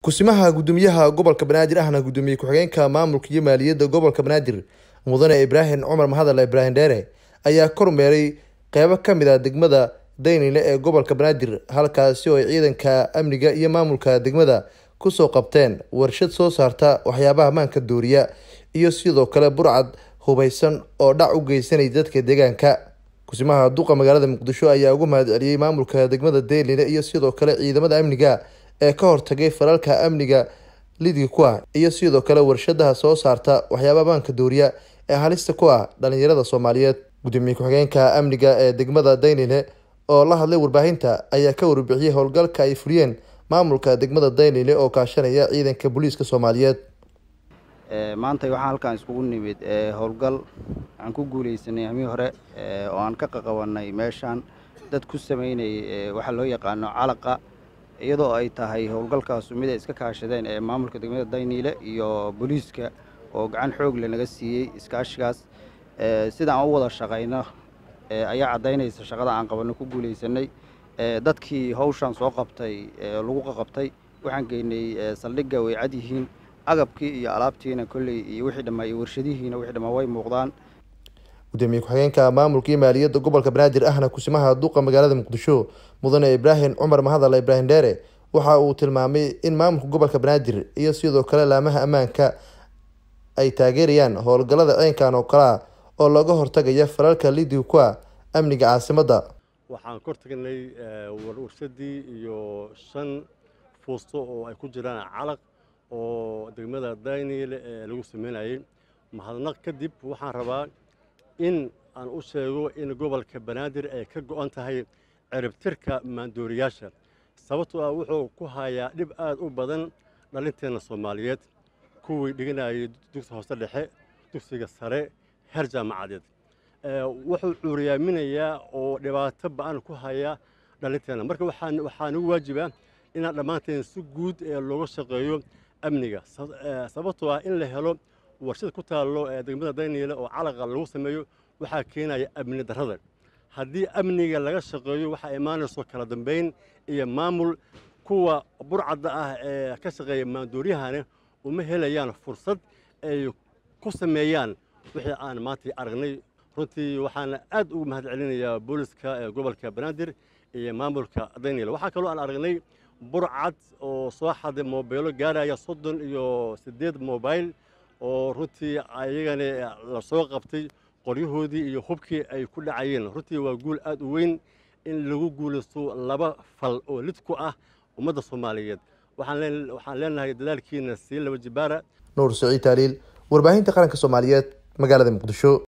kusimaha gudoomiyaha gobolka banaadir ahna gudoomiye ku-xigeenka maamulka iyo maaliyadda gobolka banaadir mudane ibraahim cumar mahadale ibraahim dheere ayaa kormeeray qeybo kamid a degmada daynile ee gobolka banaadir halkaasi oo ay ciidanka amniga iyo maamulka degmada kusoo qabteen warshad soo saarta waxyaabaha maanka dooriya iyo sidoo kale burcad hubeysan oo dhac u geysanay dadka deegaanka kusimaha duqa magaalada muqdisho ayaa ugu mahad celiyey maamulka degmada daynile iyo sidoo kale ciidamada amniga ee ka hortagay falalka amniga lidgi ku ah iyo sidoo kale warshadaha soo saarta waxyaabaha maanka dooriya ee halista ku ah dhalinyarada soomaaliyeed gudoomiye ku-xigeenka amniga ee degmada daynile oo la hadlay warbaahinta ayaa ka warbixiyey howlgalka ay fuliyeen maamulka degmada daynile oo kaashanaya ciidanka booliiska soomaaliyeed maanta waxaan halkaan iskugu nimid howlgal aan ku guuleysanay hamii hore oo aan ka qaqabanay meeshaan dad ku sameynayay waxaa loo yaqaano calaqa iyadoo ay tahay howlgalkaasu mid ay iska kaashadeen ee maamulka degmada dayniile iyo booliiska oo gacan xoog le naga siiyey iskaashigaas sida aan u wada shaqayno ayaa caddaynaysa shaqada aan qabanno ku guulaysanay dadkii hawshaan soo qabtay lagu qaqabtay waxaan geynay saldhigga way cad yihiin agabkii iyo alaabtiina kolley iyo wixii dhammaa iyo warshadihiina wixii dhammaa way muuqdaan gudoomiye ku-xigeenka maamulka iyo maaliyadda gobolka banaadir ahna kusimaha duqa magaalada muqdisho mudane ibraahim cumar mahadale ibraahim dheere waxa uu tilmaamay in maamulka gobolka banaadir iyo sidoo kale laamaha ammaanka ay taageerayaan howlgallada ciinkan oo kale ah oo looga hortagaya falalka lidii ku ah amniga caasimadda waxaan kor tagnay warshadii iyo shan fuusto oo ay ku jiraan calaq oo degmada dayniile ee lagu sameynayay mahadnaq kadib waxaan rabaa in aan u sheego in gobolka banaadir ay ka go'an tahay ciribtirka maandooriyaasha sababtoo ah wuxuu ku hayaa dhib aad u badan dhalinteenna soomaaliyeed kuwii dhiganayay dugsi hoose dhexe dugsiga sare heer jaamacadeed wuxuu cuuriyaaminayaa oo dhibaato ba'an ku haya dhalinteenna marka waxaa nagu waajiba inaan dhammaanteen si guud ee looga shaqeeyo amniga sababtoo ah in la helo warshad ku taallo ee degmada dayniile oo calaqa lagu sameeyo waxaa keenaya amni darrada haddii amniga laga shaqeeyo waxaa imaanayso kala dambayn iyo maamul kuwa burcadda ah ee ka shaqeeya maandooriyahana uma helayaan fursad ay ku sameeyaan wixii aan maanta aragnay runtii waxaana aad ugu mahad celinayaa booliska ee gobolka banaadir iyo maamulka dayniile waxaa kaloo aan aragnay burcad oo soo xaday moobeelo gaaraya soddon iyo siddeed mobail oo runtii ayagana la soo qabtay qoryahoodii iyo hubkii ay ku dhacayeen runtii waa guul aad u weyn in lagu guulaysto laba fal oo lid ku ah ummadda soomaaliyeed waxaan leenahay dadaalkiina sii laba jibaara nuur saciid taaliil warbaahinta qaranka soomaaliyeed magaalada muqdisho